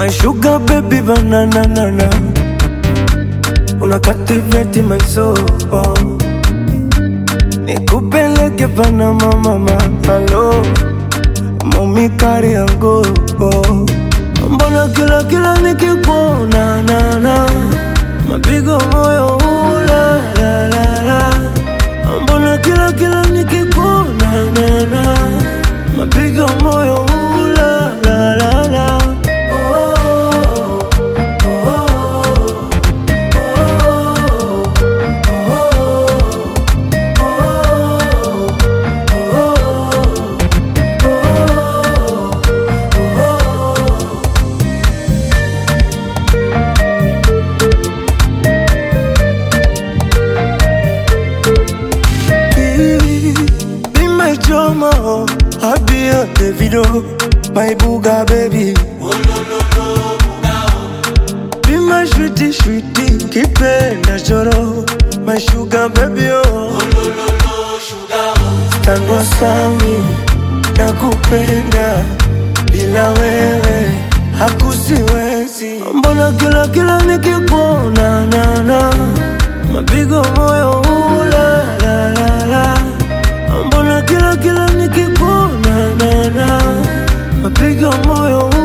My sugar baby banana nana Una captivate my soul Nikupeleke Panama mama Hello Mami kari yangu Mbona kila kila nikikuona na na Mapigo moyo ula la la la Mbona kila kila nikikuona na na Mapigo moyo ula la la la oh, oh, Baby, Be my drama, oh. I'll be your Davido, my booga baby. Be my sweetie, sweetie, kipenda choro, my sugar baby, oh. Tango sami, nakupenda, bila wewe hakusiwezi. Mbona kila kila nikikuona na na mapigo moyo ula la la la. Mbona kila kila nikikuona na na mapigo moyo